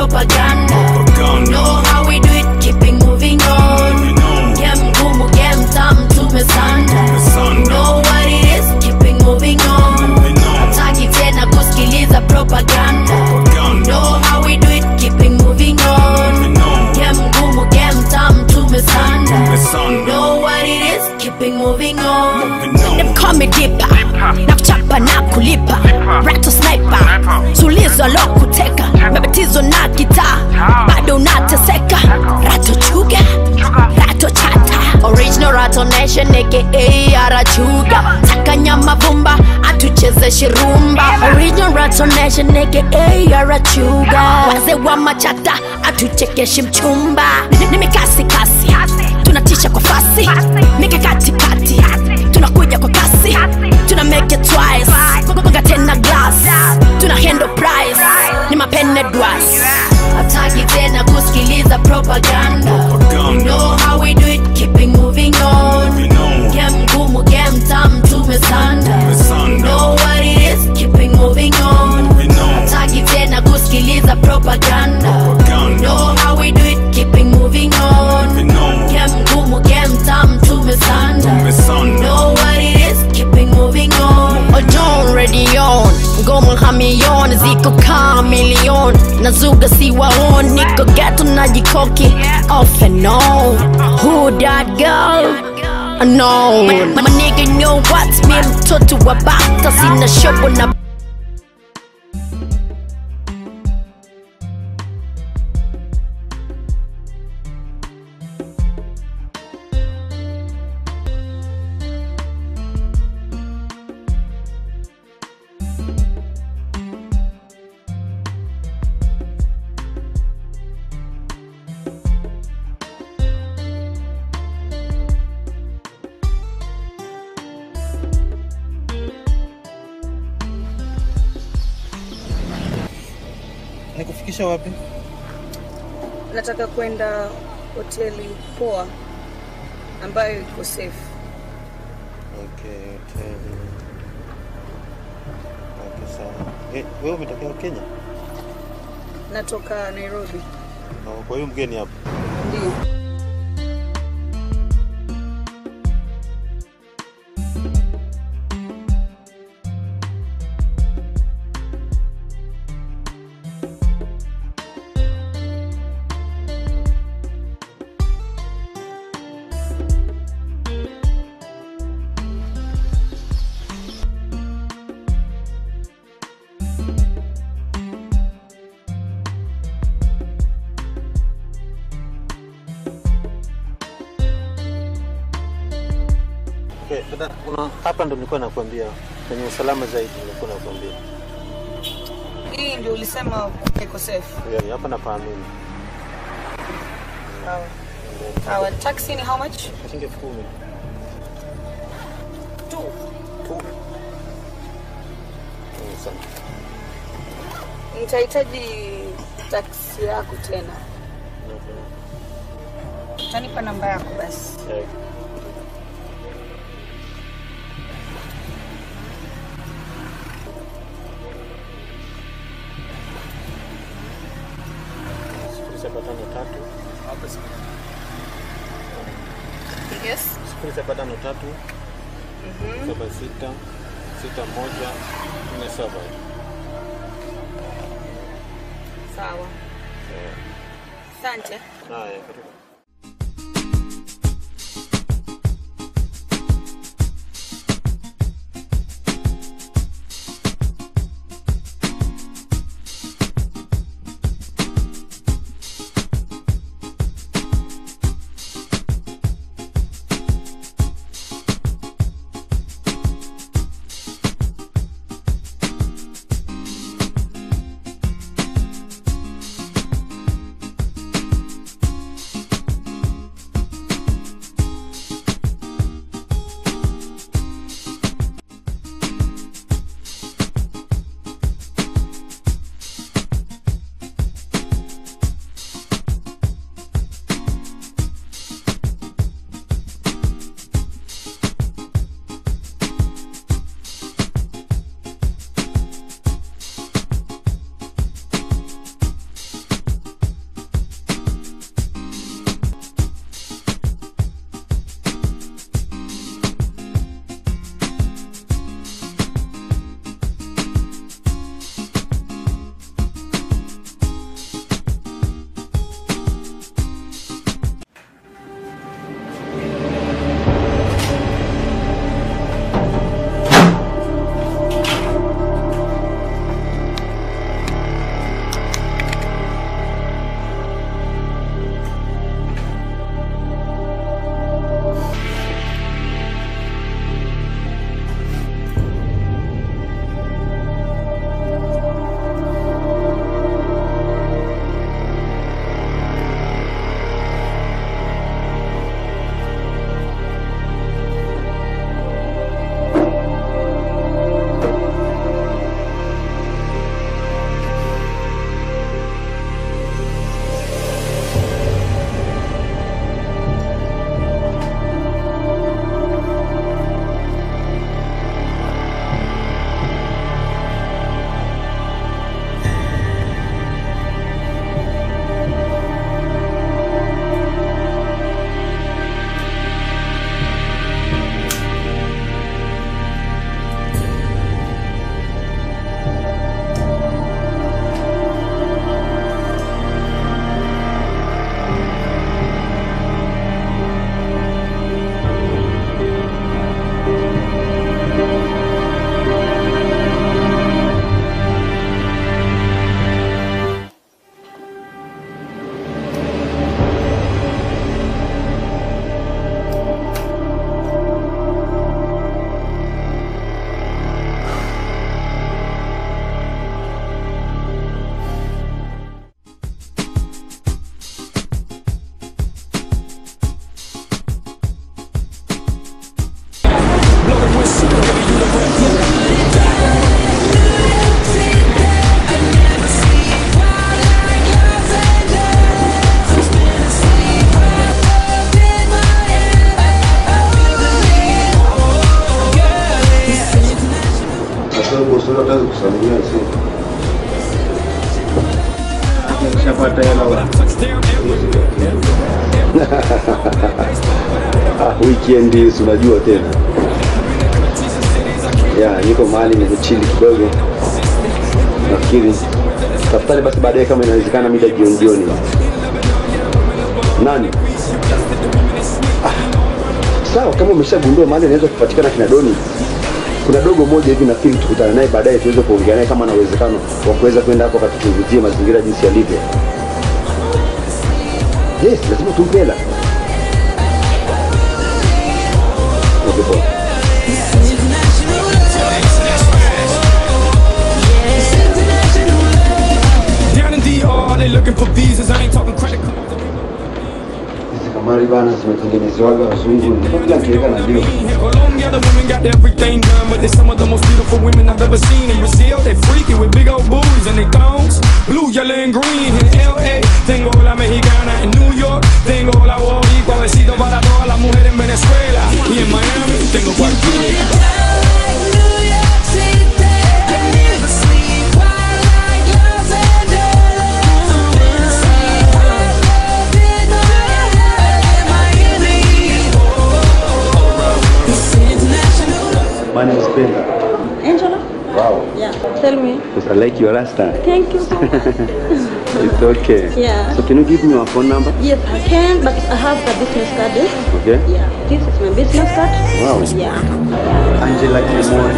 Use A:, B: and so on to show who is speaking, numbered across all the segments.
A: propaganda.
B: Propaganda.
A: Know how we do it, keep it moving on.
B: Moving on.
A: Game ngumu, game tamu, tumesanda.
B: Tumesanda.
A: Know what it is, keep it moving on.
B: Moving on.
A: Hataki tena kusikiliza propaganda.
B: Propaganda.
A: Know how we do it, keep it moving on.
B: Moving on.
A: Game ngumu, game tamu, tumesanda.
B: Tumesanda.
A: Know what it is, keep it moving on.
B: Moving on.
A: Them call me dipper na kuchapa na kulipa rato sniper sulizo lo kuteka mebetizo na gitaa bado unateseka rato chuga rato chata original rato nation aka arachuga takanyama vumba atuchezeshe rumba original rato nation aka arachuga wazee wa machata atuchekeshe mchumba ni mikasi kasi tunatisha kwa fasi mikakati kati tunakuja kwa kasi tuna make it twice gonga tena glass tuna handle price ni mapene dwas hataki tena kusikiliza propaganda
B: Propaganda.
A: know how we do it keep it moving on
B: Moving on.
A: game ngumu game tamu tumesanda
B: Tumesanda.
A: know what it is keep it moving on
B: Moving on.
A: hataki tena kusikiliza propaganda
B: Propaganda.
A: know how we do it keep it moving on
B: Moving on.
A: game ngumu game tamu tumesanda
B: Tumesanda.
A: know what it is keep it moving on ojon redion ngoma hamion ziko kamilion nazuga siwaon niko geto na jikoki off and on who that girl unknown my nigga know what me mtoto wa bata sina shobo na
C: nikufikisha wapi
D: nataka kwenda hoteli poa ambayo iko safe
C: okay hoteli okay sawa eh, wewe umetokea kenya
D: natoka nairobi
C: Na kwa hiyo mgeni hapa
D: ndio
C: okay, dada, una, hapa ndo nilikuwa nakwambia kwenye usalama zaidi nilikuwa nakwambia
D: hii ndio ulisema iko safe
C: yani, hapa napaamini
D: sawa sawa taxi ni how much
C: shilingi elfu kumi
D: tu
C: tu Mm, asante.
D: nitahitaji taksi yako tena
C: Okay.
D: utanipa namba yako basi
C: Eh, sifuri saba tano tatu
D: yes
C: sifuri saba tano tatu saba sita sita moja nne saba
D: sawa asante
C: haya karibu
B: Shapata hela wa. Ah, weekend hizi unajua tena. Ya, niko mahali nimechili kidogo. Nafikiri tafutani basi baadaye kama inawezekana mida jioni jioni. Nani? Ah, sawa kama umeshagundua mahali anaweza kupatikana kina Doni. Kuna dogo moja hivi nafikiri tukutane naye baadaye tuweze kuongea naye kama ana uwezekano wa kuweza kwenda hapo akatuchunguzie mazingira jinsi yalivyo. Yes, lazima tumpe hela. Okay, poa.
E: Down in DR, they looking for visas. I ain't talking credit cards.
B: Hizi kamari bana zimetengenezewaga wazungu, mpaka nikiweka na ndio
E: In Colombia, the women got everything done, but they're some of the most beautiful women I've ever seen. In Brazil, they freaky with big old booties and they thongs, blue, yellow, and green. In LA, tengo la mexicana. In New York, tengo la boricua. Besito para todas las mujeres en Venezuela. Y en Miami, tengo cualquiera.
B: My name is Penda.
F: Angela?
B: Wow.
F: Yeah. Tell me.
B: Because I like your rasta.
F: Thank you so much.
B: It's okay.
F: Yeah.
B: So can you give me your phone number?
F: yes, I can, but I have the business card. eh?
B: Okay.
F: Yeah. This is my business card.
B: Wow.
F: Yeah.
B: Angela Kimoni.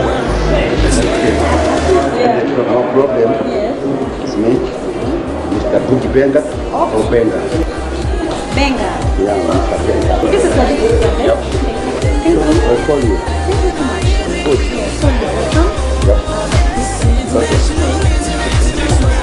F: Yeah.
B: No problem.
F: Yes.
B: It's me. Mr. Buki Benga or Benga.
F: Benga.
B: Yeah, Mr. Benga.
F: This is my business card. eh? Thank you.
B: I'll call you.
F: Thank you so much.
B: Good.
F: So you're welcome.
B: Yeah. Okay.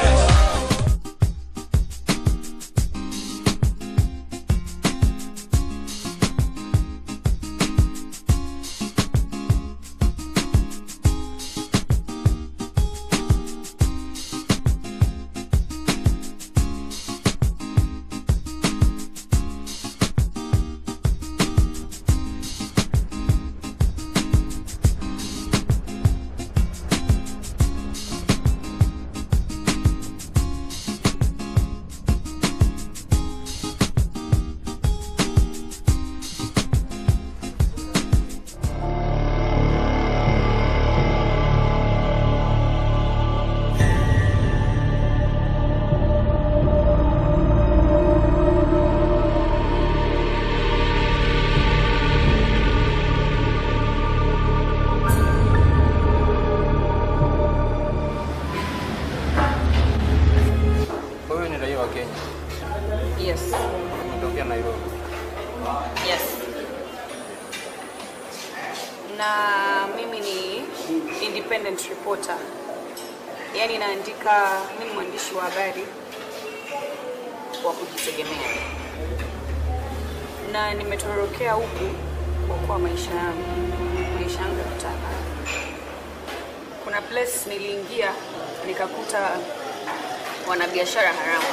C: Wewe ni raia wa Kenya,
D: Yes.
C: umetokea Nairobi.
D: Yes. Na mimi ni independent reporter, yaani naandika, mimi ni mwandishi wa habari wa kujitegemea, na nimetorokea huku kuokoa maisha yangu, maisha yangu ya kutaka. Kuna place niliingia nikakuta wanabiashara haramu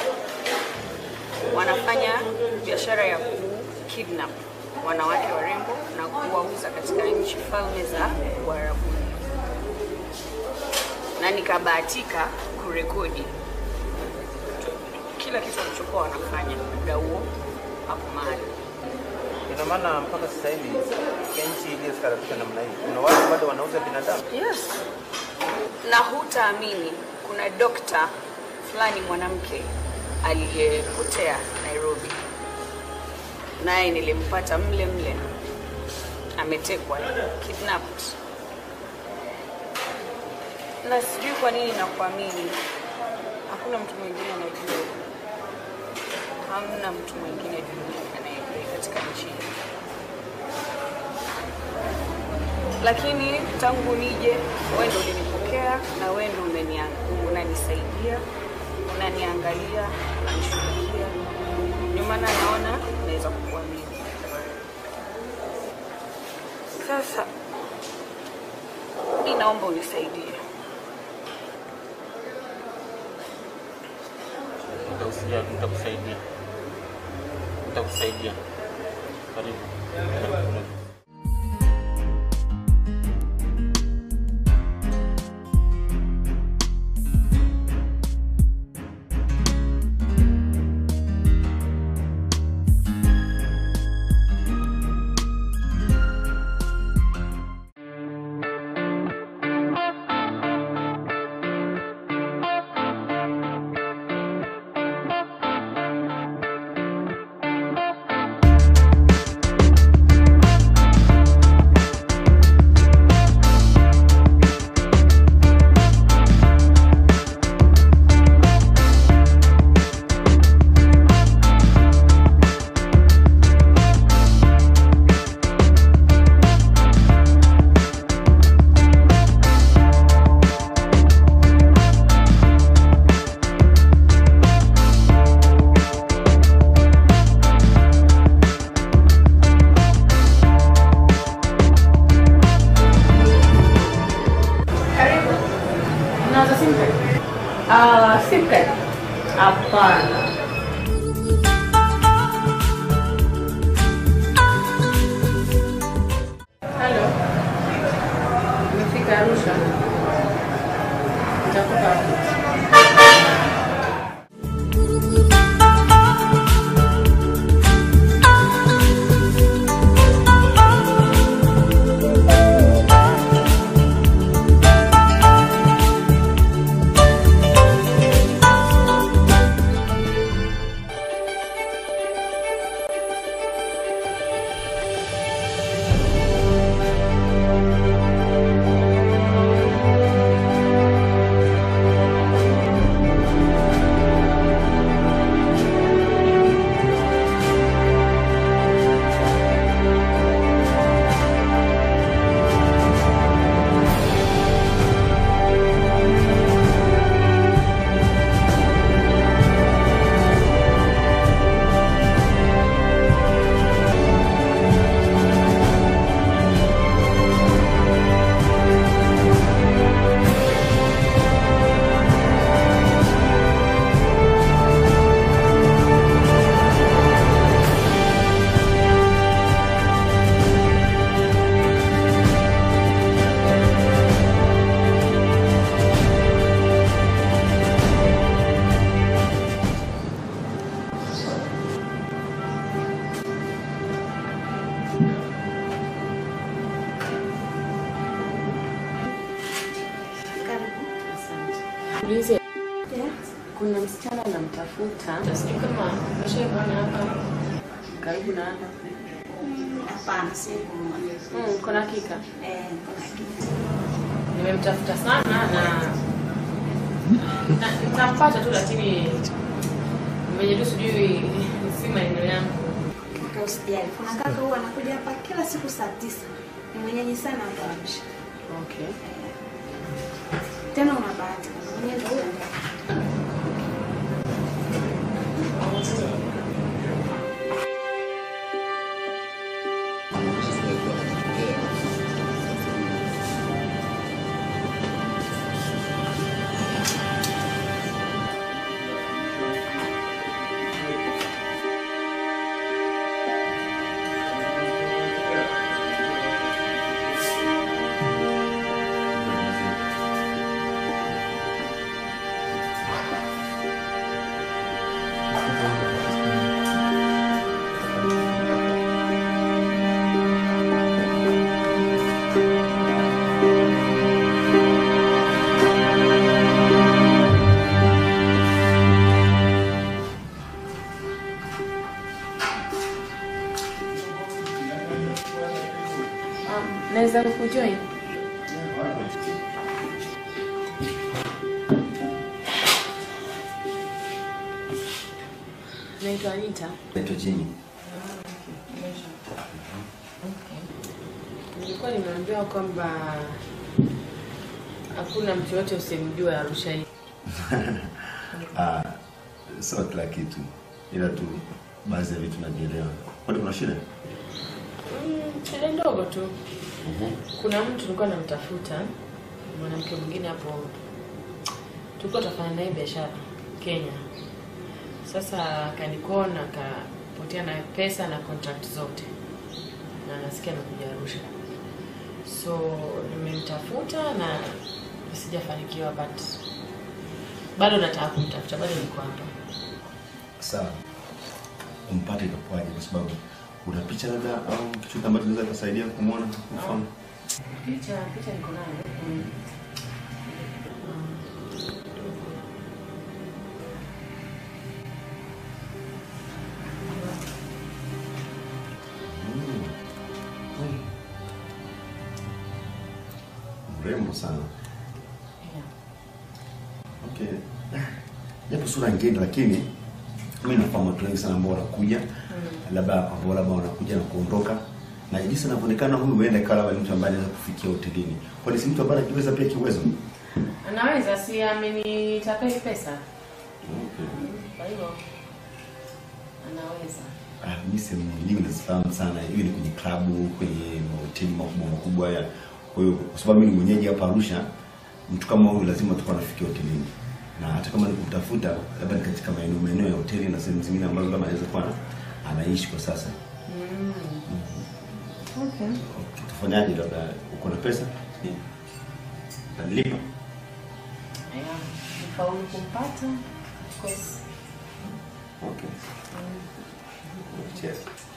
D: wanafanya biashara ya kukidnap wanawake warembo na kuwauza katika nchi falme za Uarabuni, na nikabahatika kurekodi kila kitu walichokuwa wanafanya muda huo hapo mahali.
C: Ina maana mpaka sasa hivi nchi iliyostaarabika namna hii, kuna watu bado wanauza binadamu.
D: Yes, na hutaamini, kuna dokta fulani mwanamke aliyepotea Nairobi, naye nilimpata mle mle, ametekwa, kidnapped, na sijui kwa nini nakuamini. Hakuna mtu mwingine anajua, hamna mtu mwingine duniani anayejua katika nchi hii. lakini tangu nije wewe ndo ulinipokea na wewe ndo umenia- unanisaidia unaniangalia unanishughulikia ndio maana naona naweza kukuamini sasa mi naomba unisaidie
C: Nitakusaidia, nitakusaidia, nitakusaidia. Karibu.
D: Ah, secret. Hapana. Halo. Nimefika Arusha. Nitakupa Ulize, kuna msichana anamtafuta, sijui kama umeshaona hapa karibu na hapa.
F: Hapana, sikumwona.
D: Mm, kuna hakika
F: Eh, kuna kitu.
D: nimemtafuta sana na na nitampata tu, lakini mwenye tu sijui si maeneo yangu.
F: Kaka usijali. Kuna kaka huwa anakuja hapa kila siku saa tisa. Ni mwenyeji sana hapa Arusha.
D: Okay.
F: Tena una bahati. Mwenyewe ndio huyo.
D: Um, naweza kujoin? Naitwa Anita.
B: Naitwa Jimmy.
D: Nilikuwa nimeambiwa kwamba hakuna mtu yote usimjua Arusha hii.
B: Ah, sio kila kitu, ila tu baadhi ya vitu navielewa. Kwani kuna shida?
D: Mm, shida ndogo tu. Kuna mtu nilikuwa namtafuta, mwanamke mwingine hapo, tulikuwa tunafanya naye biashara Kenya. Sasa akanikona akapotea na pesa na contract zote, na nasikia nakuja Arusha, so nimemtafuta na sijafanikiwa, but bado nataka kumtafuta, bado niko hapa.
B: Sawa, umpate itakuwaje? Kwa sababu una picha labda au kitu ambacho kinaweza kusaidia kumwona mfano.
D: Picha picha niko nayo. Mm.
B: Mrembo sana.
D: Yeah.
B: Okay. Japo sura ngeni lakini mimi nafahamu watu wengi sana ambao wanakuja labda ambao labda wanakuja na kuondoka na jinsi anavyoonekana huyu huenda ikawa labda ni mtu ambaye anaweza kufikia hotelini. Kwani si mtu ambaye anajiweza pia kiuwezo?
D: Anaweza si amenitapeli pesa.
B: Okay.
D: Kwa hivyo anaweza.
B: Ah, mimi sehemu nyingi nazifahamu sana, hiyo ni kwenye klabu, kwenye mahoteli makubwa makubwa haya. Kwa hiyo kwa sababu mimi ni mwenyeji hapa Arusha, mtu kama huyu lazima tutakuwa nafikia hotelini. na hata kama nikumtafuta labda ni katika maeneo maeneo ya hoteli na sehemu zingine ambazo labda anaweza kuwa na- anaishi kwa sasa.
D: Okay.
B: Okay, tufanyaje? Labda uko na pesa nanilipa
D: Aya, nifaulu kumpata of course.
B: Okay. Cheers.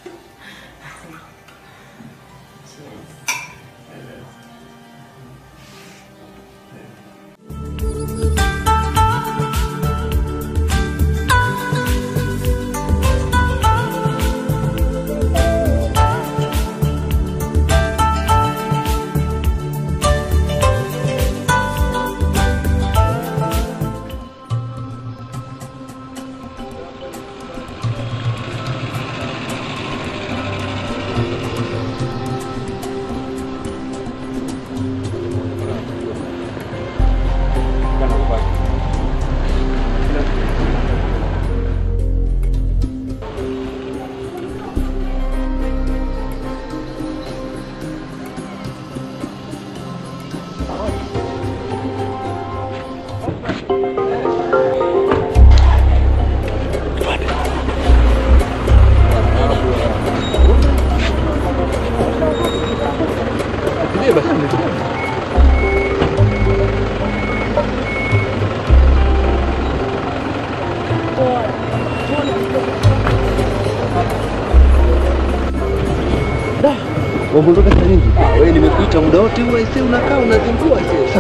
G: Waondoka saa nyingi? Wewe nimekuita muda wote huo aisee unakaa unazingua aisee.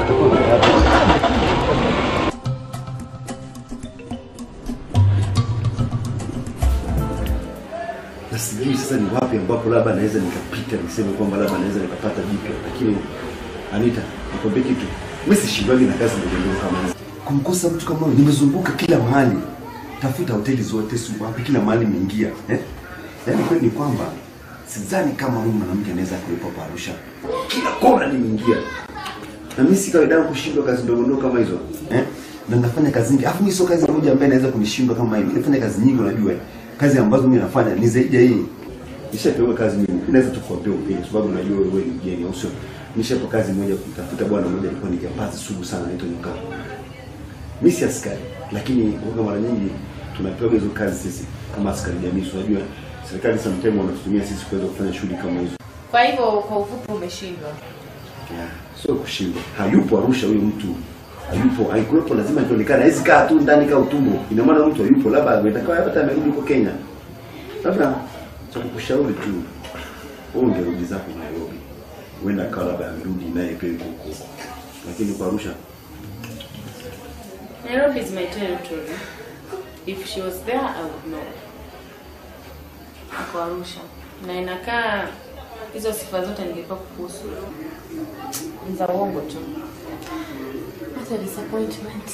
B: na sijui sasa ni wapi ambapo labda naweza nikapita niseme kwamba labda naweza nikapata jipya, lakini Anita, nikwambie kitu, mimi sishindwagi na kazi ndogo ndogo kama hizi. Kumkosa mtu kama huyo, nimezunguka kila mahali, tafuta hoteli zote, si wapi, kila mahali nimeingia eh? Yaani kweli ni kwamba sidhani kama huyu mwanamke anaweza kuwepo hapa Arusha. Kila kona nimeingia, na mimi si kawaida yangu kushindwa kazi ndogo ndogo kama hizo eh? Na nafanya kazi nyingi, alafu mimi sio kazi moja ambaye naweza kunishindwa kama hivi. Nafanya kazi nyingi, unajua eh? kazi ambazo mimi nafanya ni zaidi ya hii. Nishapewa kazi nyingi, naweza tu kuambia ukweli, kwa sababu najua wewe ni mgeni, au sio? Nishapewa kazi moja kumtafuta bwana mmoja, alikuwa ni jambazi sugu sana, anaitwa Nyuka. Mimi si askari, lakini huwa mara nyingi tunapewa hizo kazi sisi kama askari jamii. So, unajua serikali sometimes wanatutumia sisi kuweza kufanya shughuli kama hizo.
D: Kwa hivyo kwa ufupi umeshindwa.
B: Yeah, sio kushindwa. Hayupo Arusha huyo mtu. Hayupo, haikuwepo lazima ionekane. Haizi kaa tu ndani kama utumbo. Ina maana mtu hayupo, labda ametakaa hata amerudi huko Kenya. Labda cha kukushauri tu wewe ungerudi zako Nairobi. Huenda akawa labda amerudi naye pia yuko huko. Lakini kwa Arusha
D: Nairobi is my territory. If she was there, I would know. Ako Arusha. Na inakaa hizo sifa zote nilikuwa kuhusu ni za uongo tu. What a disappointment.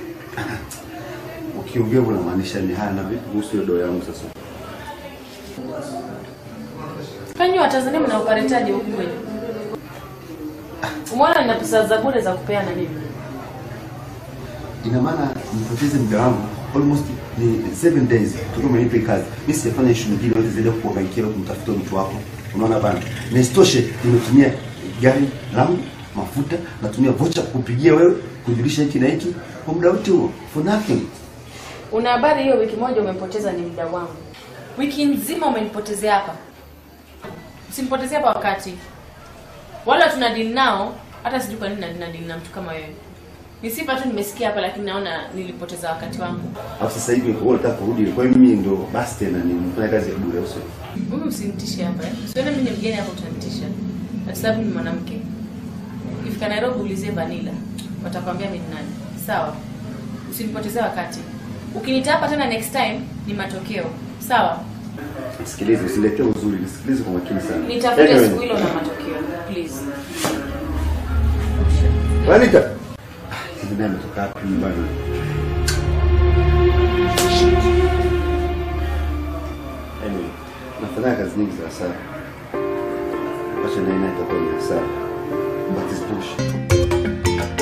B: ukiongea unamaanisha ni haya na vipi kuhusu hiyo doa yangu sasa?
D: Kanyi wa Tanzania mnaoparetaje huku kwenu? Umeona nina pesa za bure za kupeana mimi.
B: Ina maana nipoteze muda wangu almost ni seven days tukiwa umenipa hii kazi. Mimi sijafanya shughuli nyingine yote zaidi ya kukuhangaikia na kumtafuta mtu wako. Unaona bana? Na isitoshe nimetumia gari langu, mafuta, natumia vocha kukupigia wewe, kujulisha hiki na hiki kwa muda wote huo for nothing.
D: Una habari hiyo wiki moja umempoteza ni muda wangu. Wiki nzima umenipotezea hapa. Usinipotezea hapa wakati. Wala tuna deal nao, hata sijui kwa nini na deal na mtu kama wewe. Ni sifa tu nimesikia hapa lakini naona nilipoteza wakati wangu.
B: Alafu sasa hivi wewe unataka kurudi, kwa hiyo mimi ndo basi tena nimefanya kazi ya bure au sio?
D: Mimi usinitishe hapa. eh. Usione mimi ni mgeni hapa utanitisha. Kwa sababu ni mwanamke. Ukifika Nairobi ulizie Vanilla. Watakwambia mimi ni nani. Sawa? Usinipotezee wakati. Ukinita hapa tena next time ni matokeo. Sawa?
B: Sikilize, usiletee uzuri, nisikilize kwa makini sana.
D: Nitafute
B: Anyway,
D: siku hilo na matokeo. Please.
B: Anita. Ah, hivi naye ametoka wapi bwana? Anyway, nafanya kazi nyingi za hasara. Acha naye naye itakuwa ni hasara. But it's bullshit.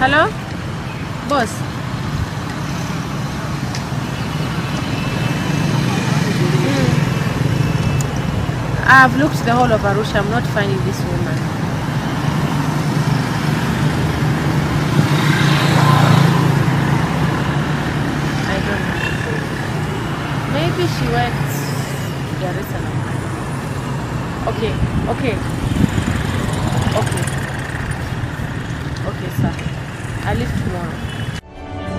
D: Hello? Boss. Mm. I've looked the whole of Arusha. I'm not finding this woman. I don't know. Maybe she went to Dar es Salaam. Okay, okay. Okay. Okay, sir. I leave tomorrow.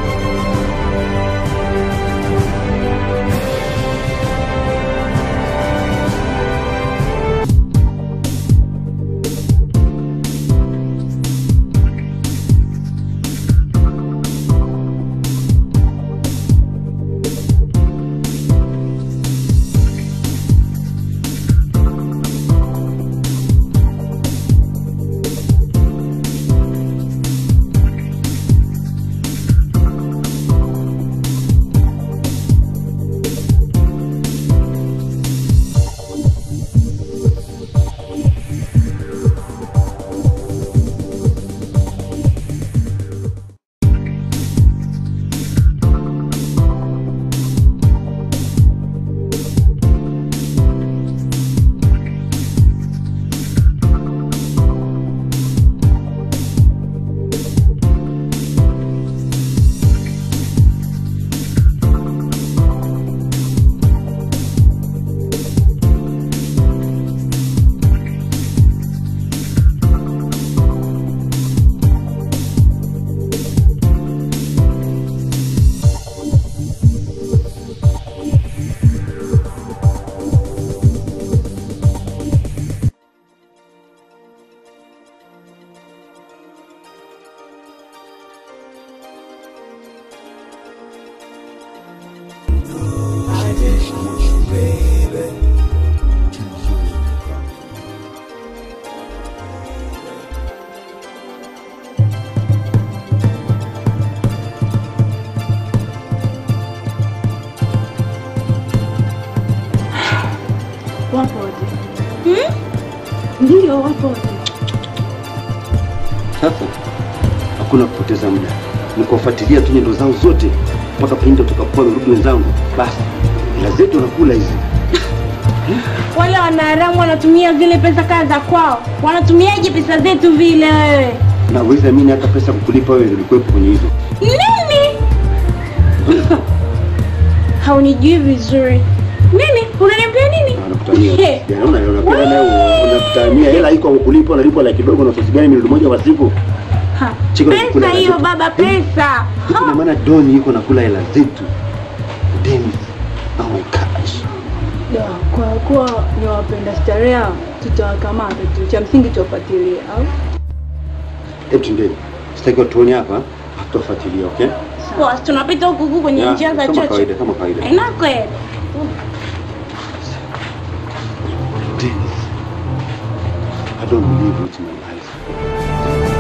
F: Wapo wote. Hmm? Ndio wapo wote.
B: Sasa hakuna kupoteza muda, ni kuwafuatilia tu nyendo zao zote mpaka pindi tutakapokuwa wamerudi wenzangu. Basi hela zetu wanakula hizi.
F: Wale wanaharamu wanatumia zile pesa kaa za kwao. Wanatumiaje pesa zetu vile wewe?
B: Na uwezi amini hata pesa kukulipa wewe zilikuwepo kwenye hizo.
F: Nini? Haunijui vizuri. Nini? Unaniambia nini?
B: Wanakutania.
F: He.
B: Jana una unapenda naye unakutania hela iko kulipa unalipwa laki kidogo na kiasi gani milioni moja kwa siku?
F: Ha.
B: Chiko
F: Pesa
B: nakula hela
F: hiyo
B: zetu.
F: baba, pesa.
B: Ina maana Doni yuko nakula hela zetu. Dennis. Oh my gosh.
H: Ya, kwa kuwa ni wapenda starehe hao, tutawakamata tu, cha msingi tuwafuatilie au
B: Hebu tuendeni. Sitaki watuone hapa, tutafuatilia, okay?
F: Boss, tunapita huku huku kwenye
B: Ya,
F: njia za
B: kama
F: chocho.
B: kawaida, kama kawaida.
F: Haina kweli.
B: Dennis. I don't believe it in my life.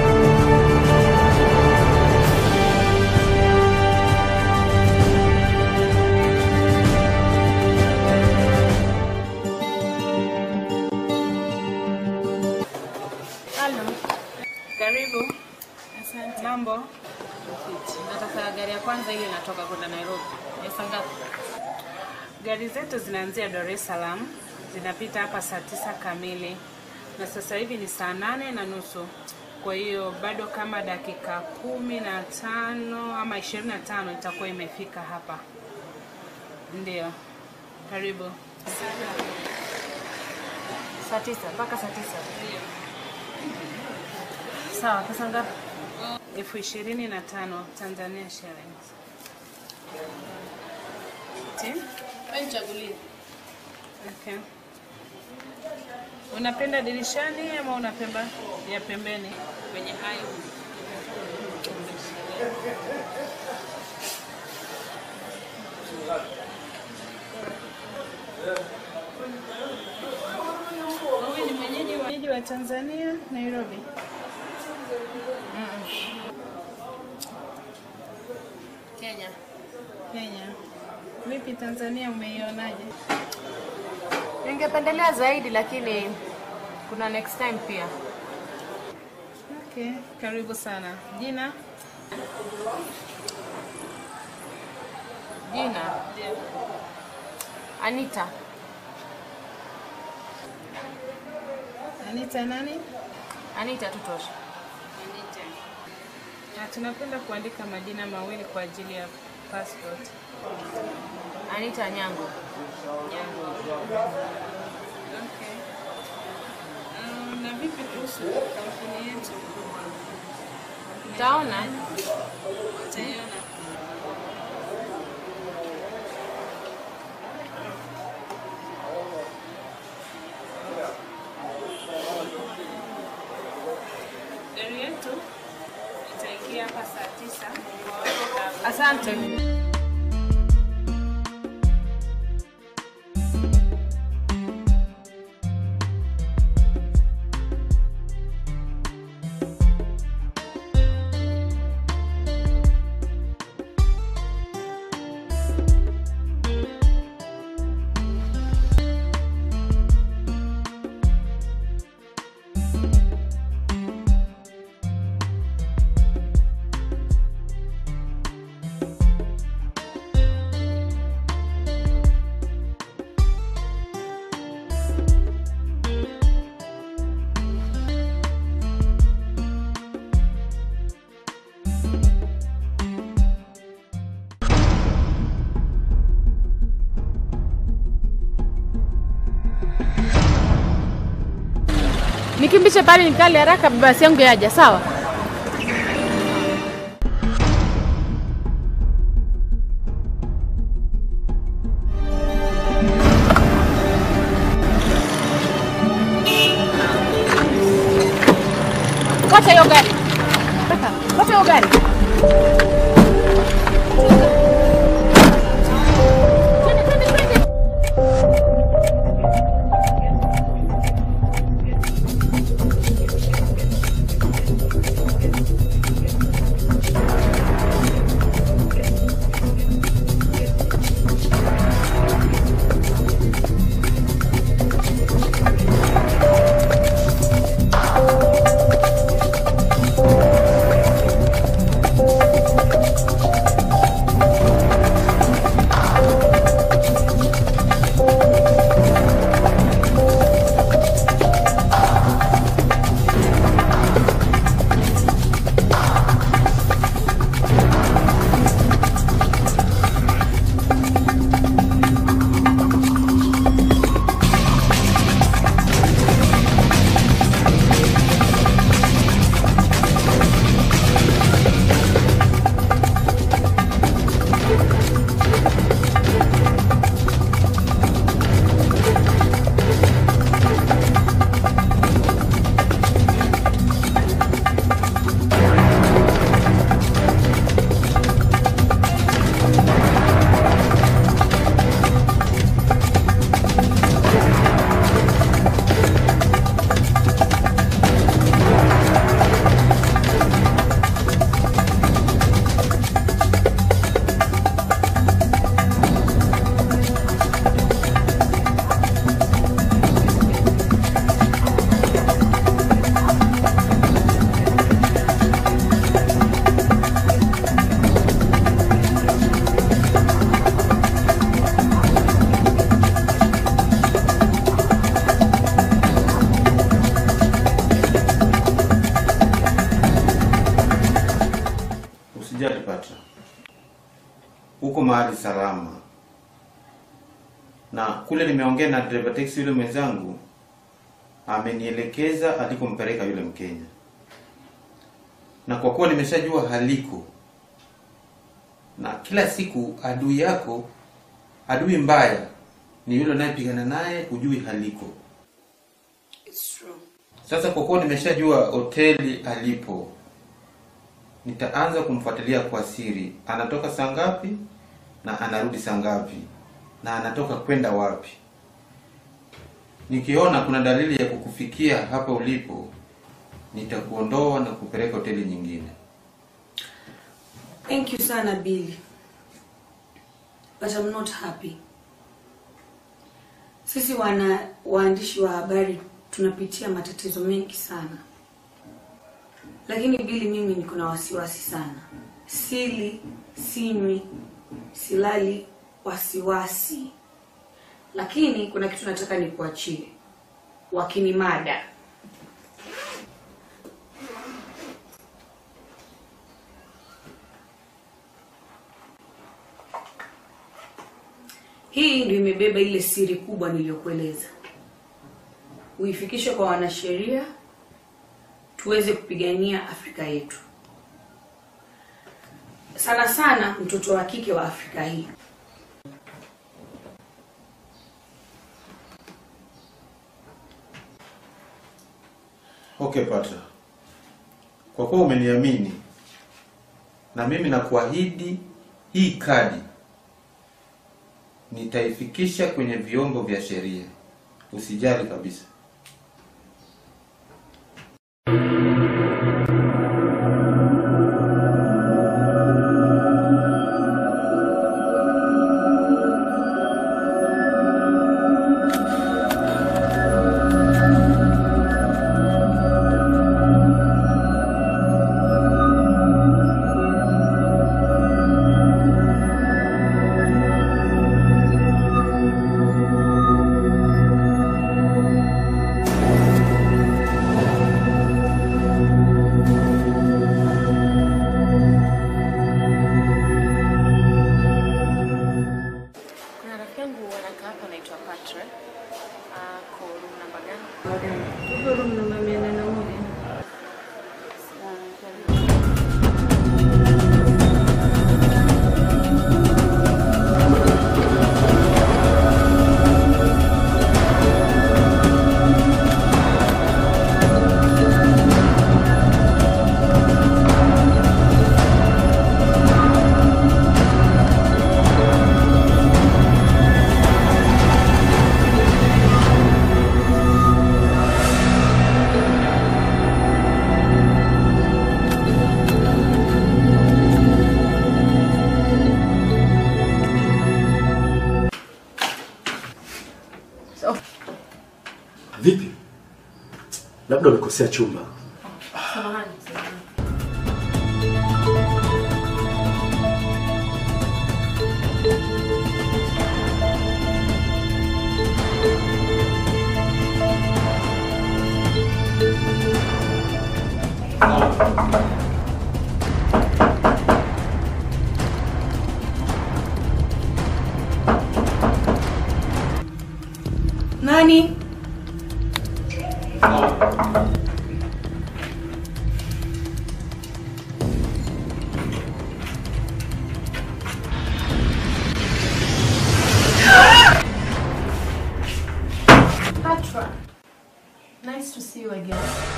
D: Halo. Karibu. Asante. Mambo? Nataka gari ya kwanza ile inatoka kwenda Nairobi. Pesa ngapi?
I: Gari zetu zinaanzia Dar es Salaam, zinapita hapa saa tisa kamili na sasa hivi ni saa nane na nusu. Kwa hiyo bado kama dakika kumi na tano ama ishirini na tano itakuwa imefika hapa. Ndio, karibu.
D: Saa tisa mpaka saa tisa. Sawa, pesa ngapi?
I: elfu ishirini na tano Tanzania shillings. Ti?
D: Wewe nichagulie.
I: Okay. Unapenda dirishani ama unapenda ya pembeni?
D: Kwenye hayo.
I: Wewe ni mwenyeji wa, mwenyeji wa Tanzania, Nairobi?
D: Kenya.
I: Kenya. Vipi Tanzania umeionaje?
D: Ningependelea zaidi lakini kuna next time pia.
I: Okay, karibu sana. Jina?
D: Jina Anita.
I: Anita nani?
D: Anita tu tosha.
I: Na tunapenda kuandika majina mawili kwa ajili ya passport.
D: Anita Nyango.
I: Okay. Um, na vipi kuhusu kampuni yetu?
D: Utaona
I: Utaiona. Gari yetu itaingia hapa saa tisa.
D: asante. Nikimbishe pale nikali haraka, basi yangu yaja, sawa? Wacha hiyo gari. Kaka, Wacha hiyo gari. Twende, twende, twende.
C: Usijali Patra, uko mahali salama, na kule nimeongea na driver taxi yule mwenzangu, amenielekeza alikompeleka yule Mkenya, na kwa kuwa nimeshajua haliko, na kila siku adui yako, adui mbaya ni yule unayepigana naye, hujui haliko.
I: It's true.
C: Sasa kwa kuwa nimeshajua hoteli alipo, nitaanza kumfuatilia kwa siri, anatoka saa ngapi na anarudi saa ngapi na anatoka kwenda wapi. Nikiona kuna dalili ya kukufikia hapa ulipo, nitakuondoa na kupeleka hoteli nyingine.
J: Thank you sana Billy. But I'm not happy. Sisi wana waandishi wa habari tunapitia matatizo mengi sana. lakini Bili, mimi niko na wasiwasi sana. Sili, sinywi, silali, wasiwasi. Lakini kuna kitu nataka nikuachie, wakinimada Hii ndio imebeba ile siri kubwa niliyokueleza. Uifikishe kwa wanasheria tuweze kupigania Afrika yetu, sana sana mtoto wa kike wa Afrika hii.
C: Okay Patra, kwa kuwa umeniamini na mimi nakuahidi hii kadi nitaifikisha kwenye vyombo vya sheria, usijali kabisa.
D: Kuna rafiki yangu anakaa hapa anaitwa Patra. Ako room namba gani?
H: Tuko room namba mia nane na moja.
K: Vipi? Labda umekosea chumba.
D: Samahani. samahani.
J: Nani?
D: Patra. Nice to see you again.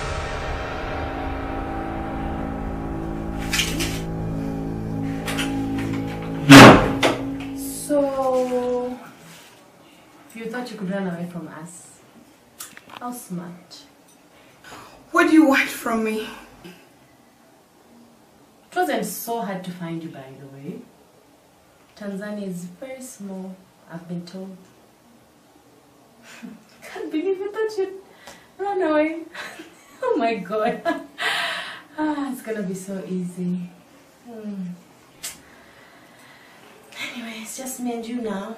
D: So, you thought you could run away from us? How smart.
J: What do you want from me?
D: It wasn't so hard to find you, by the way. Tanzania is very small, I've been told. Can't believe you thought you'd run away. oh my god. ah, it's gonna be so easy. Hmm. Anyway, it's just me and you now.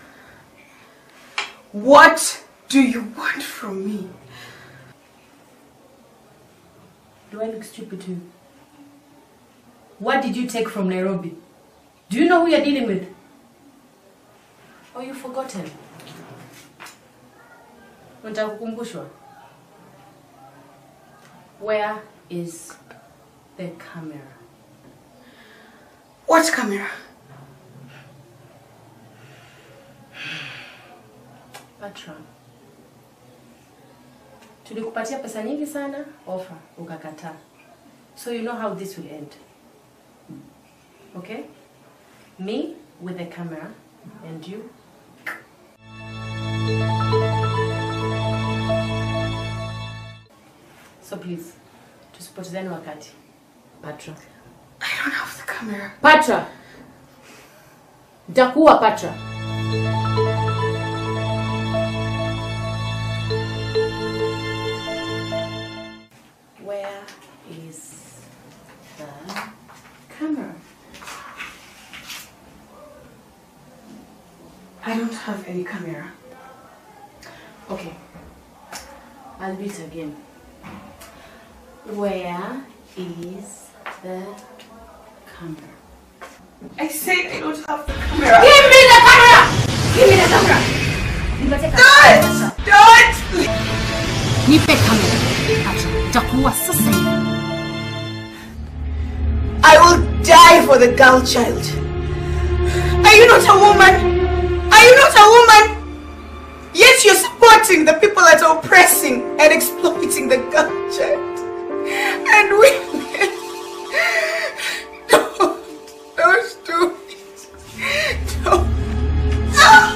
J: What do you want from me?
D: Do I look stupid to you? What did you take from Nairobi? Do you know who you're dealing with? Or you've forgotten? Unataka kukumbushwa? Where is the camera?
J: What camera?
D: Patra. Tulikupatia pesa nyingi sana offer ukakataa. So you know how this will end. Okay? Me with the camera and you So please, tusipotezane wakati. Patra.
J: I don't have the camera.
D: Patra. Nitakuwa Patra. Where is have any camera. Okay. I'll beat again. Where is the camera?
L: I said I don't have the camera.
A: Give me the camera! Give me the camera!
L: Don't! Don't!
A: Nipe kamera. Acha, nitakuua sasa hivi.
L: I will die for the girl child. Are you not a woman? Are you not a woman? Yet you're supporting the people that are oppressing and exploiting the girl child. And women. Don't. Don't do it. Don't. Ah!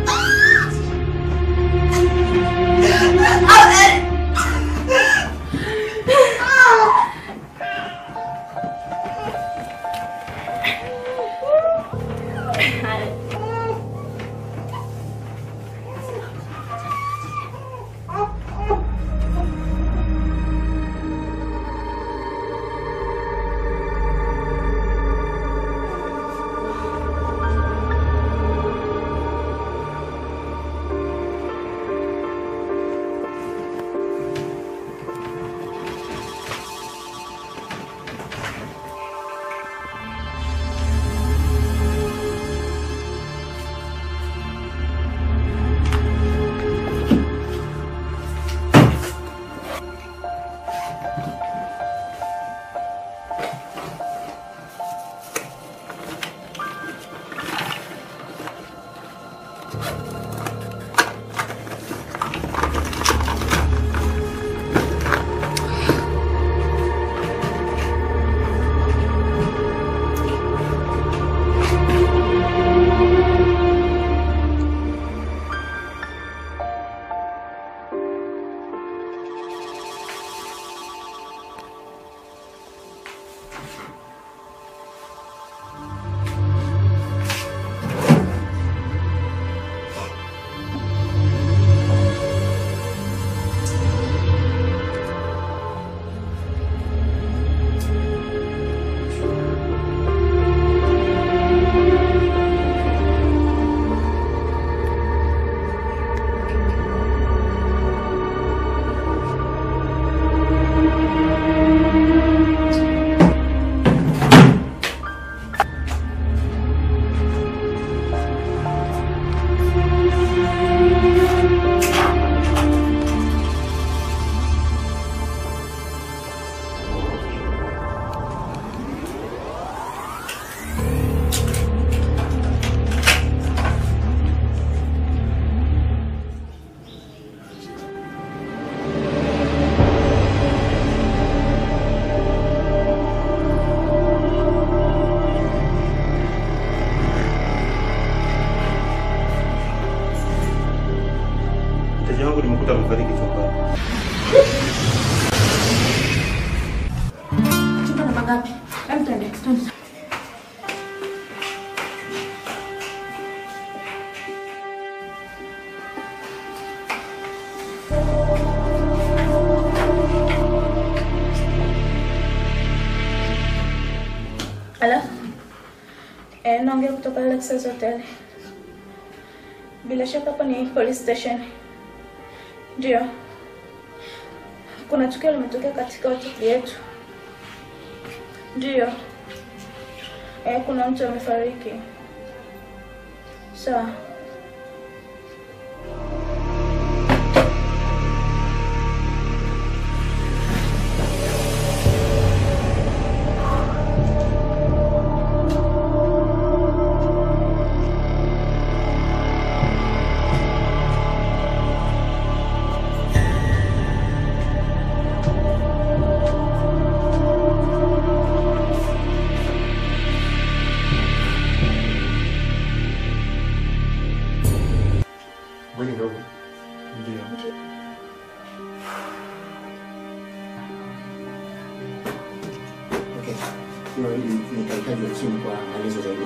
C: Mteja wangu nimekuta amefariki chumbani.
F: Chumba namba ngapi? Hebu twende, twende. Halo? Eh, naongea kutoka Lexus Hotel. Bila shaka hapa ni police station. Ndio. Kuna tukio limetokea katika hoteli yetu. Ndio. Eh, kuna mtu amefariki. Sawa.
K: Bweni ndogo.
C: Ndio.
K: Okay. Hiyo ni nikahitaji wa chini kwa maelezo zaidi.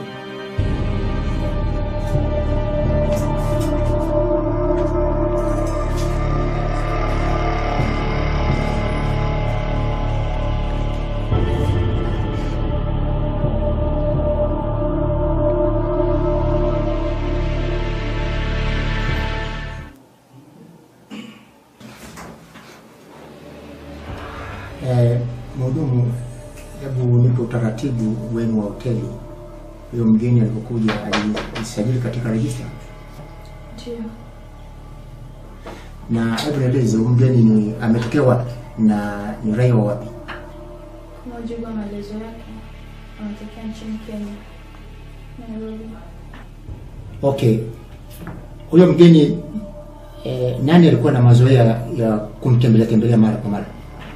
K: Eh, mhudumu, hebu nipe utaratibu wenu wa hoteli. Huyo mgeni alipokuja alijisajili katika rejista,
F: Ndio.
K: na hebu nieleze huyu mgeni ni ametokea wapi na ni raia wa wapi?
F: Kwa mujibu wa maelezo yake, anatokea nchini Kenya, Nairobi.
K: Okay, huyo mgeni eh, nani alikuwa na mazoea ya kumtembelea tembelea mara kwa mara?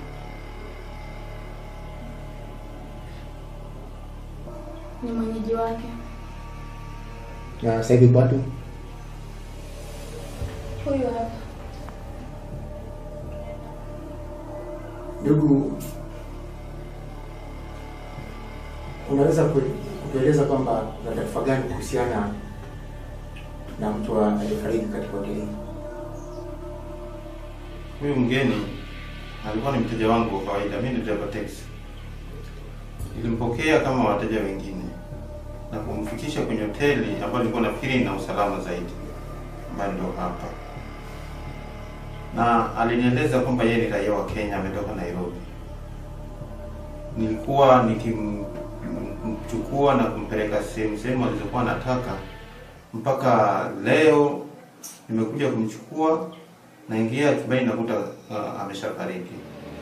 F: Ni mwenyeji wake.
K: Na sasa hivi watu
F: Huyu hapa.
K: Ndugu, unaweza ku- kutueleza kwamba una taarifa gani kuhusiana na mtu wa- aliyefariki katika hoteli hii?
C: Huyu mgeni alikuwa ni mteja wangu wa kawaida, mimi ni driver taxi. Nilimpokea kama wateja wengine na kumfikisha kwenye hoteli ambayo nilikuwa nafikiri na usalama zaidi, ambayo ndio hapa, na alinieleza kwamba yeye ni raia wa Kenya, ametoka Nairobi. Nilikuwa nikimchukua na kumpeleka sehemu sehemu alizokuwa anataka, mpaka leo nimekuja kumchukua naingia chumbani nakuta uh, ameshafariki.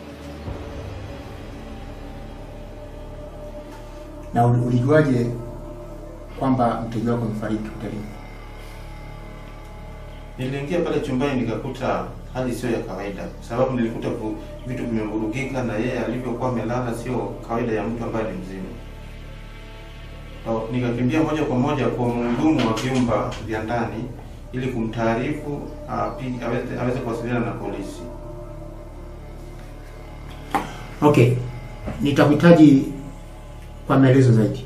K: Na uli- ulijuaje kwamba mteja wako amefariki hotelini?
C: Niliingia pale chumbani nikakuta hali sio ya kawaida, kwa sababu nilikuta ku- vitu vimevurugika na yeye alivyokuwa amelala sio kawaida ya mtu ambaye ni mzima. Kwa- Nikakimbia moja kwa moja kwa mhudumu wa vyumba vya ndani ili kumtaarifu api- aweze, aweze kuwasiliana na polisi.
K: Okay, nitakuhitaji kwa maelezo zaidi.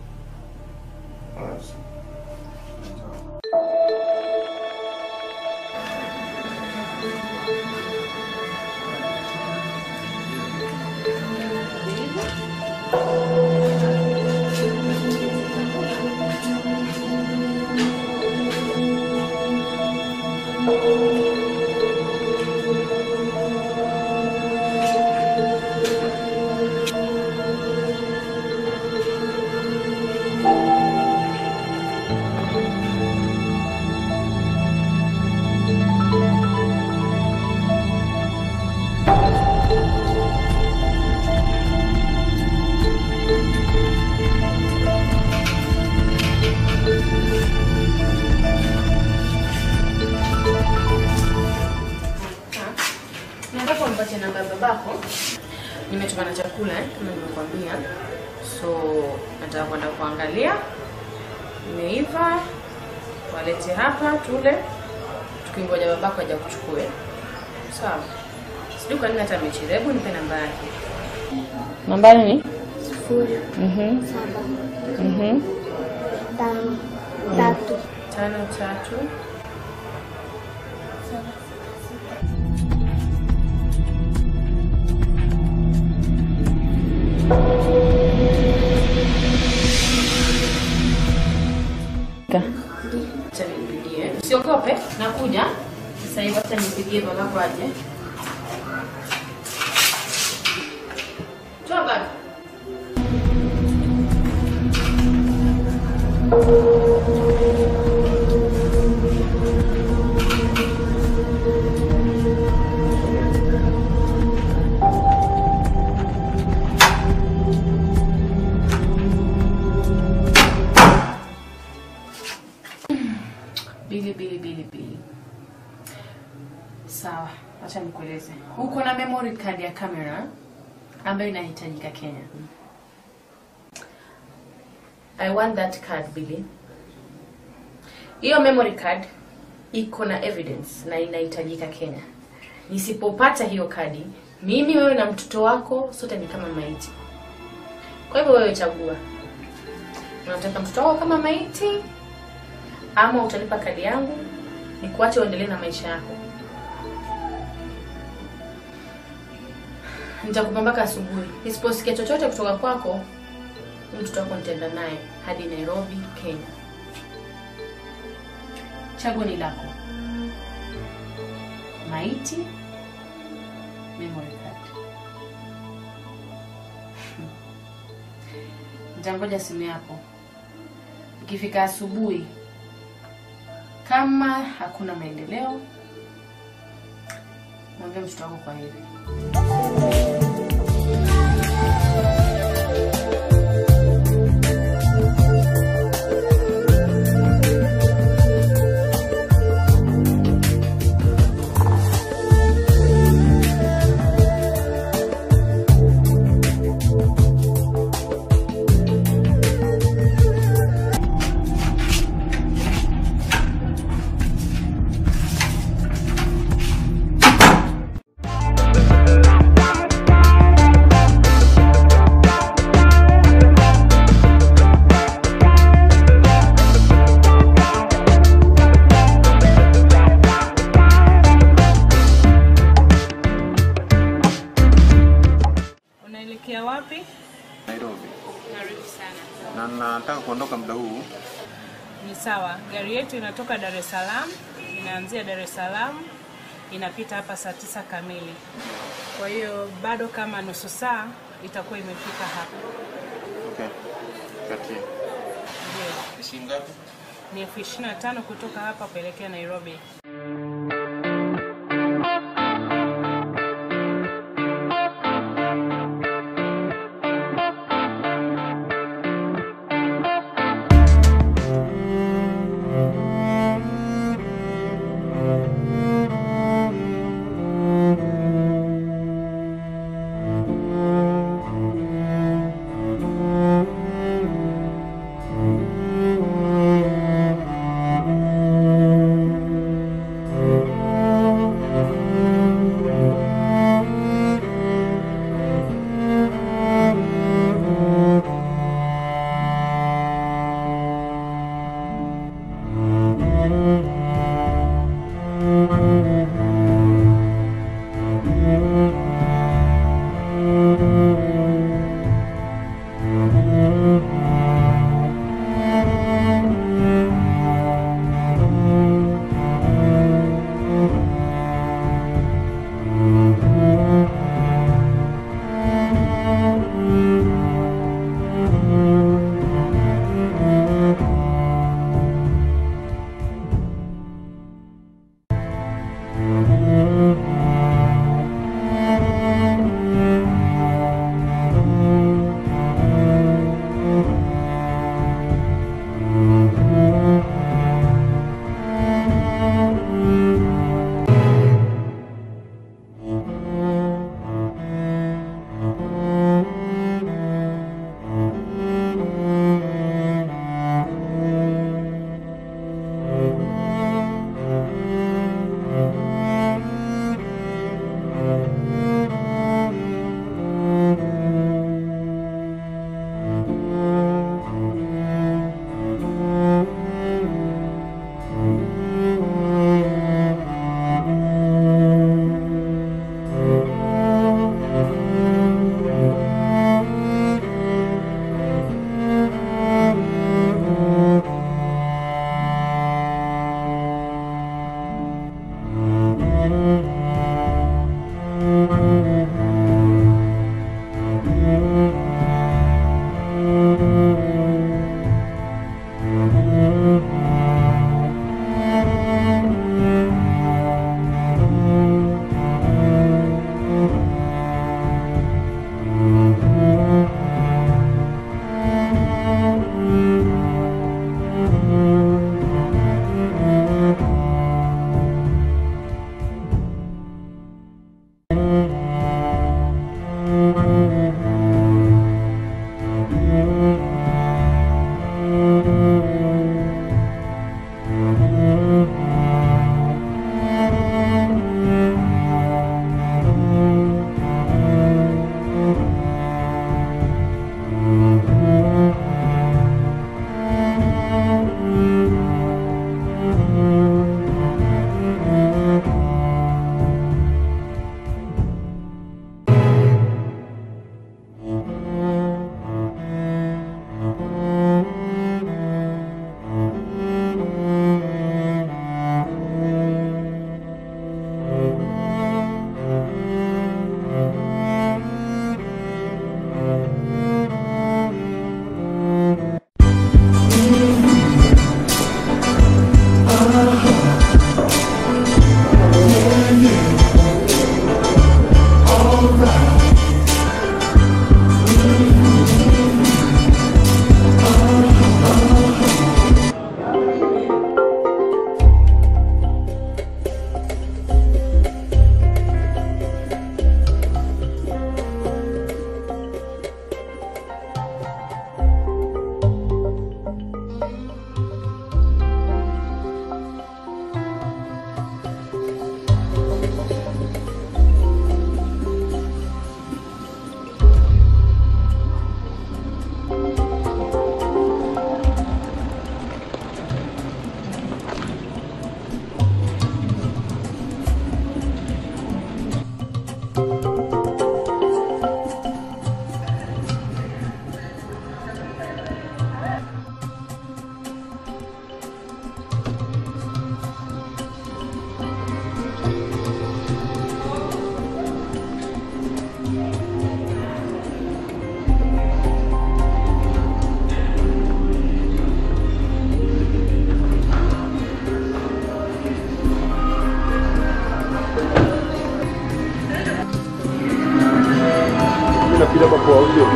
D: Nataka umpatie namba ya babako. Nimetuma na chakula eh, kama nimekuambia. So nataka kwenda kuangalia. Imeiva. Walete hapa tule. Tukingoja babako aje kuchukue. Sawa. Sijui kwa nini hata amechelewa. Hebu nipe namba yake. Namba ni?
M: Sifuri
D: Mhm.
M: saba
D: Mhm.
M: tano tatu
D: Tano tatu. Acha nimpigie. Usiogope, nakuja. Sasa hivi acha nipigie babako aje. Toka. Bili bili bili bili. Sawa, acha nikueleze. Uko na memory card ya camera ambayo inahitajika Kenya. I want that card Billy. Hiyo memory card iko na evidence na inahitajika Kenya. Nisipopata hiyo kadi, mimi wewe na mtoto wako sote ni kama maiti. Kwa hivyo wewe chagua. Unataka mtoto wako kama maiti ama utanipa kadi yangu nikuache uendelee na maisha yako. Nitakupa mpaka asubuhi. Nisiposikia chochote kutoka kwako, huyu mtoto wako nitaenda naye hadi Nairobi, Kenya. Chaguo ni lako. Maiti, memory card. Nitangoja simu yako. Ikifika asubuhi, kama hakuna maendeleo, mwambie mtoto wako kwa heri.
I: Unaelekea wapi?
C: Nairobi.
I: Karibu sana.
C: Na nataka kuondoka muda huu.
I: Ni sawa, gari yetu inatoka Dar es Salaam, inaanzia Dar es Salaam, inapita hapa saa tisa kamili. Kwa hiyo bado kama nusu saa itakuwa imefika hapa.
C: Okay. Kati.
I: Ndio,
C: Shilingi ngapi?
I: ni elfu ishirini na tano kutoka hapa kuelekea Nairobi.
B: Mimi napita kwa kwa audio.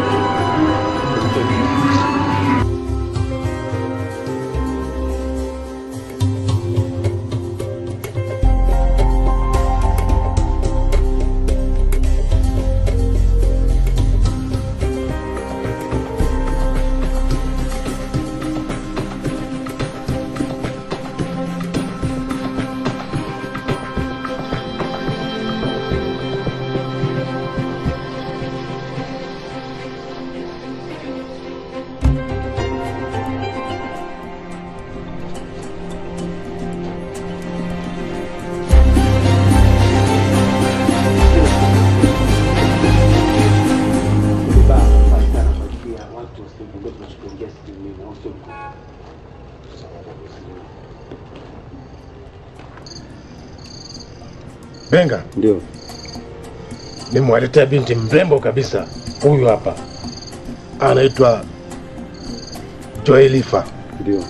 N: Benga,
B: Ndio.
N: nimewaletea binti mrembo kabisa. Huyu hapa anaitwa Joelifa,
B: Ndio.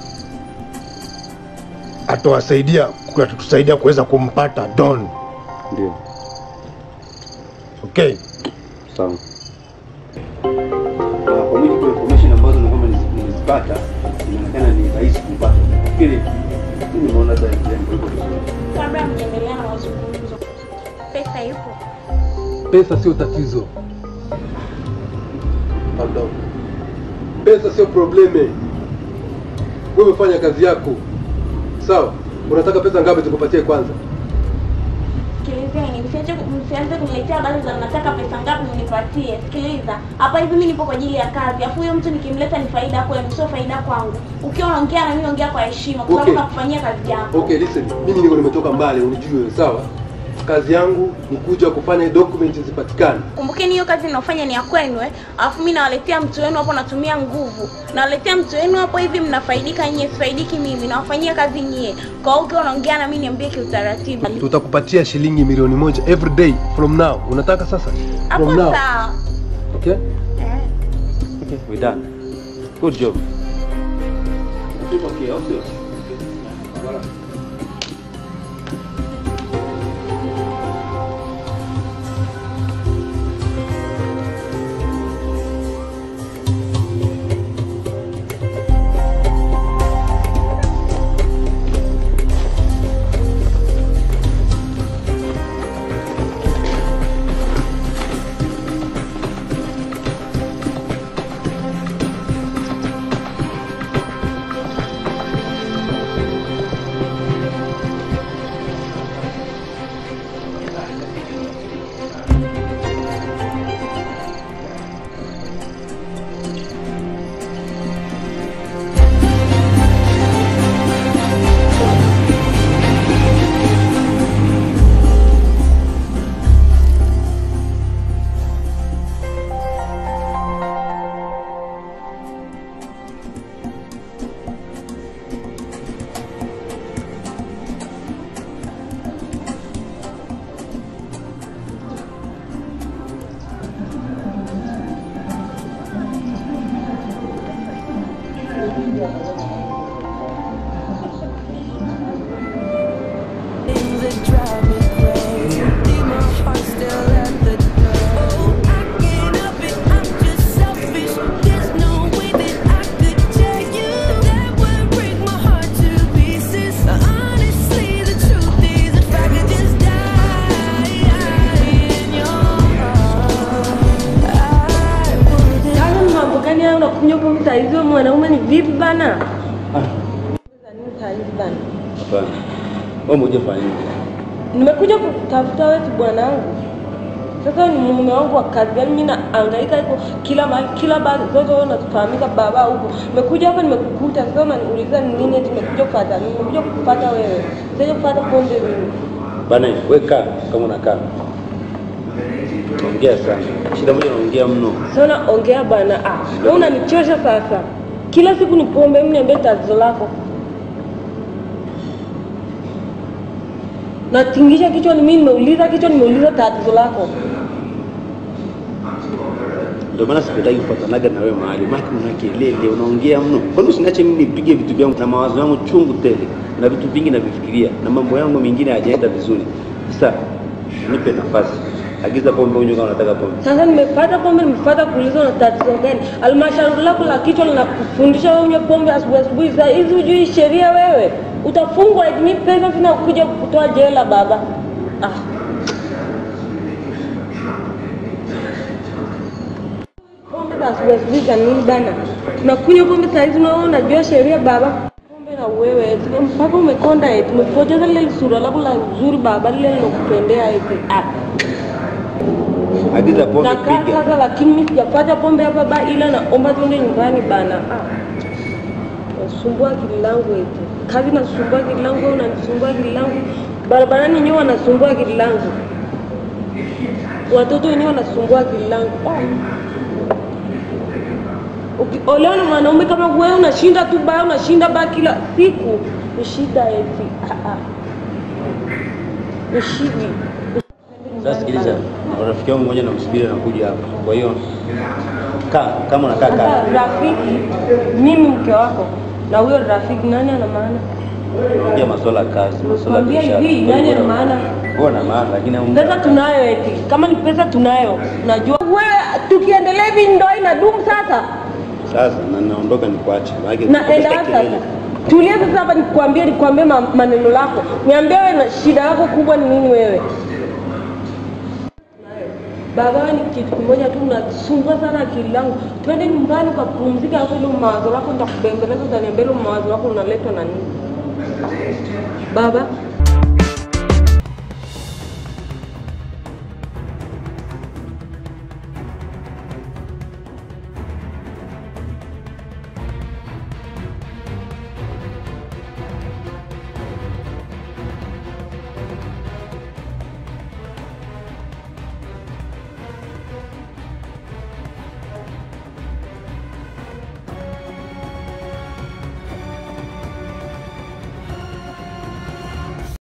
N: atawasaidia atatusaidia kuweza kumpata Don.
B: Ndio.
N: Okay,
B: Sawa. Na kwa mujibu wa information ambazo ni kwamba nizi- nilizipata, inaonekana ni rahisi kumpata. Nafikiri mimi nimeona hata jambo hilo vizuri.
F: Kabla mjaendelea na mazungumzo, pesa ipo.
O: Pesa sio tatizo. Pardon. Pesa sio probleme. Wewe umefanya kazi yako. Sawa? Unataka pesa ngapi tukupatie kwanza?
F: Sikilizeni, msiache msianze kuniletea habari za mnataka pesa ngapi mnipatie. Sikiliza, hapa hivi mimi nipo kwa ajili ya kazi. Afu huyo mtu nikimleta ni faida kwenu, sio faida kwangu. Ukiwa unaongea na mimi ongea kwa heshima, kwa sababu
O: Okay.
F: nakufanyia kazi yako.
O: Okay, listen. Mimi niko nimetoka mbali, unijue, sawa? Kazi yangu ni kuja kufanya document zipatikane.
F: Kumbukeni hiyo kazi ninaofanya ni ya kwenu eh. Alafu mimi nawaletea mtu wenu hapo natumia nguvu. Nawaletea mtu wenu hapo hivi mnafaidika nyie, sifaidiki mimi. Nawafanyia kazi nyie. Kwa hiyo ukiwa unaongea na mimi niambie kiutaratibu.
O: Tutakupatia shilingi milioni moja every day from now. Unataka sasa?
F: Hapo
O: From now.
F: sawa.
O: Okay?
P: Okay, we done. Good job.
B: Okay, au sio?
Q: Yaani mambo gani hayo unakunywa pombe saa hizi wewe mwanaume ni vipi bana? Nini saa hizi bana?
P: Hapana. Wewe umekuja kufanya nini?
Q: Nimekuja kutafuta wewe tu bwanangu. Sasa ni mume wangu wa kazi, yaani mimi naangaika huko kila mahali, kila bahari zote wewe unatufahamika baba huko. Nimekuja hapa nimekukuta, sasa unaniuliza ni nini eti nimekuja kufuata nini? Nimekuja kukufuata wewe. Sasa kufuata pombe mimi.
P: Bana, wewe kaa kama unakaa. Naongea sana. Shida moja naongea mno.
Q: Sana ongea bwana. Ah, wewe unanichosha sasa. Kila siku ni pombe, mimi niambie tatizo lako. Natingisha kichwa, ni mimi nimeuliza kichwa, nimeuliza tatizo lako.
P: Ndio maana sipendagi kufatanaga na wewe mahali. Maana una kelele, unaongea mno. Kwani usiniache mimi nipige vitu vyangu na mawazo yangu chungu tele. Na vitu vingi navifikiria na mambo yangu mengine hayajaenda vizuri. Sasa nipe nafasi. Agiza pombe unywe kama unataka pombe.
Q: Sasa nimepata pombe, nimepata kuuliza na tatizo gani? Almashauri lako la kichwa linakufundisha wewe unywe pombe asubuhi asubuhi. Saa hizi hujui sheria wewe, utafungwa. Eti mimi pesa sina kuja kutoa jela baba. Ah. Pombe za asubuhi asubuhi za nini bana? Unakunywa pombe saa hizi unaona unajua sheria baba. Pombe na wewe eti mpaka umekonda eti umepoteza lile sura lako la uzuri baba lile linakupendea eti. Ah.
P: Agiza pombe
Q: Nakaa
P: piga.
Q: sasa lakini mimi sijapata pombe hapa ba ila naomba tuende nyumbani bana. Ah. Nasumbua akili langu eti. Kazi nasumbua akili langu, wewe unanisumbua akili langu. Barabarani wenyewe wanasumbua akili langu. Watoto wenyewe wanasumbua akili langu. Ah. Ukiolewa na mwanaume kama wewe unashinda tu baa, unashinda baa kila siku, ni shida eti. Ah, ah. Ni shida.
P: Sasa sikiliza, rafiki yangu mmoja namsubiri anakuja hapa. Kwa hiyo kaa kama unakaa kaa.
Q: Sasa rafiki, mimi mke wako na huyo rafiki, nani ana maana?
P: Ongea masuala ya kazi, masuala ya
Q: Kwambia
P: biashara.
Q: hivi, nani ana maana?
P: Wewe na maana lakini au-
Q: Pesa tunayo eti, kama ni pesa tunayo, najua wewe, tukiendelea hivi ndoa inadumu sasa.
P: sasa na naondoka nikuache. Maana
Q: Naenda sasa. Tulia sasa hapa nikwambie, nikwambie ma- maneno lako, niambie wewe na shida yako kubwa ni nini wewe? Baba wewe ni kitu kimoja tu, unasumbua sana akili yangu. Twende nyumbani ukapumzika, hapo ile mawazo lako nitakubembeleza, utaniambia ile mawazo lako unaletwa na nini? Baba,